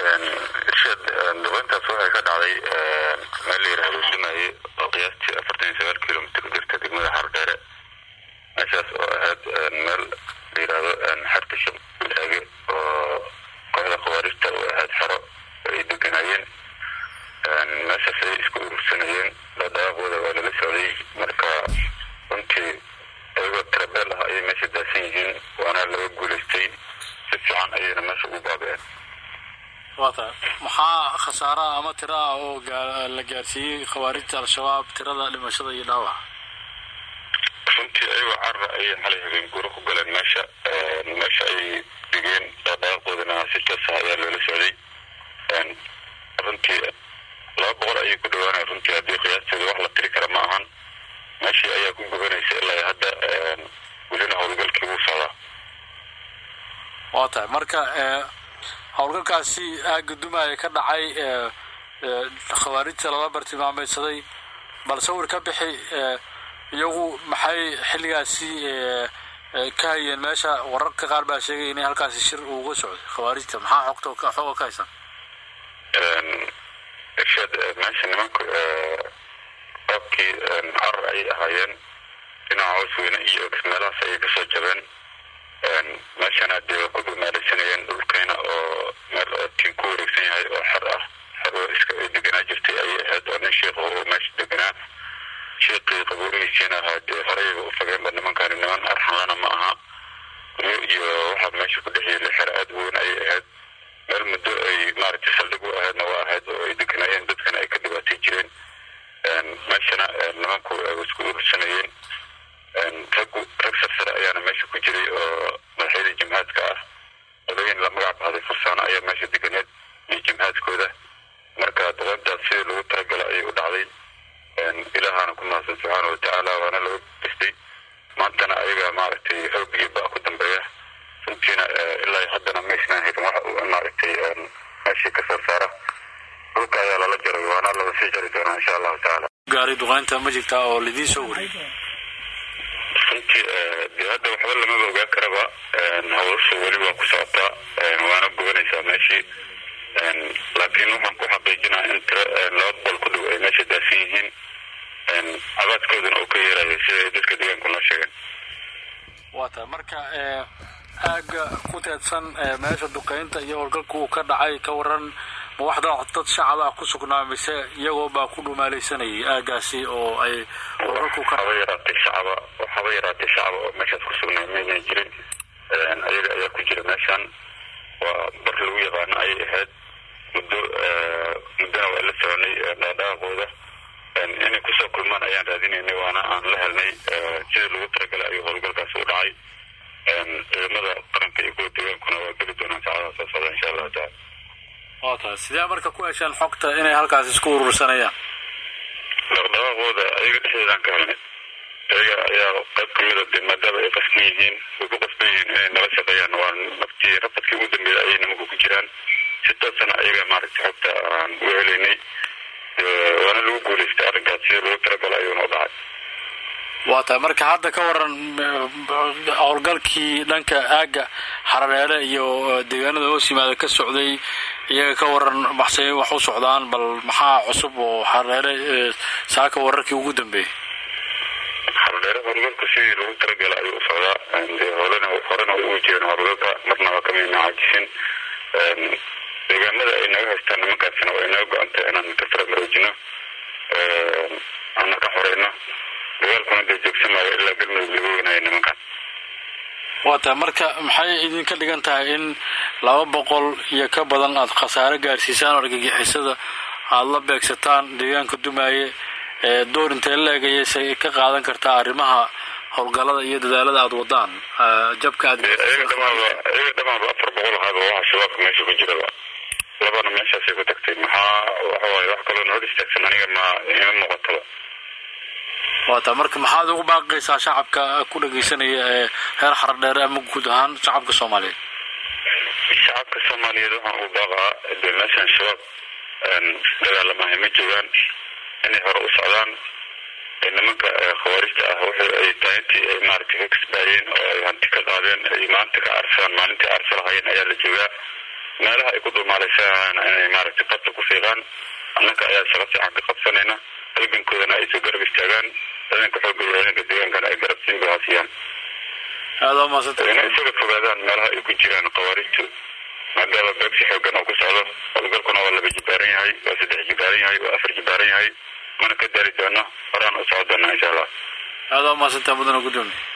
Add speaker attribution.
Speaker 1: irshaad duqeyntaas waxay ka dhacday meel la yidhaahdo dumaye oo qiyaastii afartan iyo sagaal kilomitr u jirta degmada xardheere meeshaas oo ahayd meel la yidhaahdo xerta shabeege oo kooxda khawaarijta oo ahayd xero ay deganaayeen meeshaas ay isku urursanayeen dhaqdhaqaaqooda waa lala socday marka runtii ayagoo tirabeel ah ayay meesha daasan yihiin waana laga guulaystay si fiican ayayna meesha ugu baabeen
Speaker 2: wata maxaa khasaaraha ama tira ah oo la gaarsiiyey khawaarijta al-shabaab tirada dhimashada iyo dhaawaca
Speaker 1: runtii ayagoo carra ayay xalay habeen guuro ku galeen meesha meesha ay dhigeen dhaqdhaqaaqoodana si toos ah ayaa loola socday runtii laba boqol ayay ku dhawaanay runtii haddii qiyaasteeda wax la tiri kara ma ahan meeshii ayaa ku gubanaysa ilaa hadda welina howlgalkii wuu socdaa
Speaker 2: waa tahay marka howlgalkaasi aagga dumaaya ka dhacay khawaarijta lala bartilmaameydsaday bal sawir ka bixi iyagu maxay xilligaasi ka hayeen meesha wararka qaar baa sheegay inay halkaasi shir uga socday khawaarijta maxaa xogta xooga ka haysan
Speaker 1: irshaad meesha nimanku qaabkii carar ayay ahaayeen dhinaca hoos weyne iyo meelahaas ayay kasoo jabeen meeshana dee waa ku dhumaalaysanayeen dhulkayna oo meel oo tiin ku wareegsan yahay oo xer ah xer oo iska ay deganaa jirtay ayay ahayd oo nin sheikh oo meesha deganaa sheikii qabuurihiisiina ahaa dee horeyba u fageenba nimankani niman arxanlana ma aha guryo iyo waxaa meesha ku dhex yeelay xer aada weyn ayay ahayd meel muddo ay maaragtay saldhig u ahaydna waa ahayd oo ay deganaayeen dadkana ay ka dhibaatay jireen meeshana nimanku ay isku urursanayeen raggu rag sarsare ayaana meesha ku jiray oo madaxyada jimhaadka ah odooyin la magac bahday fursaano ayaa meesha deganeed iyo jimhaadkooda marka dabadaas sidii lagu talagala ayay u dhacday ilaahana ku mahadsan subxaana watacaala waana laga gestay maantana ayaga maaragtay xoog iyo ba ku dambeeya runtiina ilaa haddana maysnaan helin waxa maaragtay meeshii kasoo saara dhulka ayaa lala jaray waana lala sii jari doonaa insha allahu tacaala
Speaker 2: gaari duqeynta ma jirtaa oo lidiin soo wariyay
Speaker 1: runtii dee hadda waxba lamaba ogaa karaba hawlasha weli waa ku socotaa waana gubanaysaa meeshii laakiin waxaan ku xaqiijinaa in tiro laba boqol ku dhow ay meesha daasan yihiin cabaadkooduna uu ka yeerayo siday dadka deegaanku noo sheegeen
Speaker 2: waa tahay marka aagga ku teedsan meesha duqeynta iyo howlgalka uu ka dhacay ka waran ma wax dad shacab ah ku sugnaa mise iyagoo baa ku dhumaalaysanayay aaggaasi oo ay howlgalku ka
Speaker 1: haba yaraatay shacaba haba yaraatay shacaba oo meeshaas ku sugnaa mayna jirin ayaga ayaa ku jira meeshan waa bar lagu yaqaano ayay ahayd muddo muddona waa la soconay dhaadhaaqooda inay kusoo kulmaan ayaan raadinaynay waana aan la helnay sidii lagu talagalay ayuu howlgalkaas u dhacay ciidamada qaranka iyo kuwa deegaankuna waa geli doonaan saacadaha soo socda insha allahu taala
Speaker 2: waa tahay sidee marka ku hesheen xogta inay halkaas isku urursanayaan
Speaker 1: dhaqdhaqaaqooda ayaga dhexdeedaan ka helnay ayaga ayaa qayb kamida de maadaama ay qasban yihiin way ku qasban yihiin inay nala shaqeeyaan waa naftii rafadkii ugu dambeeya ayay nimanku ku jiraan si toosana ayaga maaragtay xogta aan uga helaynay waana lagu guulaystay arrinkaas sidii lagu talagala ayuuna u dhacay
Speaker 2: waa tahay marka hadda ka waran howlgalkii dhanka aagga xarareere iyo deegaanada hoos yimaada ka socday iyaga ka waran maxsay wax u socdaan bal maxaa cusub oo xarareere saaka wararkii ugu dambeeyey
Speaker 1: xardheere howlgalku sidii lagu talagala ayuu u socdaa holena horena way ugu jireen howlgalka marna waa kamayna caajisin deegaanada ay naga haystaan nimankaasina way naga go-antay inaan ka fara maroojino ana ka xoreyno dagaalkuna dee joogsamaayo ilaa galmudug lagu weynayo nimankan
Speaker 2: waa tahay marka maxay idinka dhigan tahay in laba boqol iyo ka badan aada khasaare gaarsiisaan argagixisada aada la beegsataan deegaanka dumaaye door intee la-eg ayaysay ka qaadan kartaa arrimaha howlgallada iyo dadaalada aada wadaan jabka aad
Speaker 1: ayaga dhamaanba ayaga dhamaanba afar boqol ahaaba waxa shabaabka meesha ku jiraba labana meeshaasay ku tagtay maxaa waxawaaye wax kaloo noo istaagsan aniga ma ima muuqataba
Speaker 2: waa taa marka maxaad ugu baaqaysaa shacabka ku dhageysanaya ee reer xaradheere ama guud ahaan shacabka soomaaliyeed
Speaker 1: shacabka soomaaliyeed waxaan ugu baaqaa dee meeshan shabaab dagaalamahay ma joogaan inay hore u socdaan nimanka khawaarijta ah wixii ay taaintii ay maaragtay ka kasbaayeen oo ay hanti ka qaadeen ay maanta ka arsadaan maalintii arsa lahayeen ayaa la joogaa meelaha ay ku dulmaalaysaana inay maaragtay qabta ku fiiqaan annaka ayaa shaqo fiican ka qabsanayna halgankoodana ay soo garab istaagaan ciidanka xoogga iyo ciidanka deegaankana ay garab siin bahaasiyaan
Speaker 2: aada waa mahadsanta
Speaker 1: inay isaga fogaadaan meelaha ay ku jiraan khawaarijtu maadaama beegsi xoogan oo ku socdo howlgalkuna waa laba jibaaran yahay waa saddex jibaaran yahay waa afar jibaaran yahay mana ka daari doono horaan u socon doona insha allah
Speaker 2: aada waa mahadsantaa mudana gudoomiye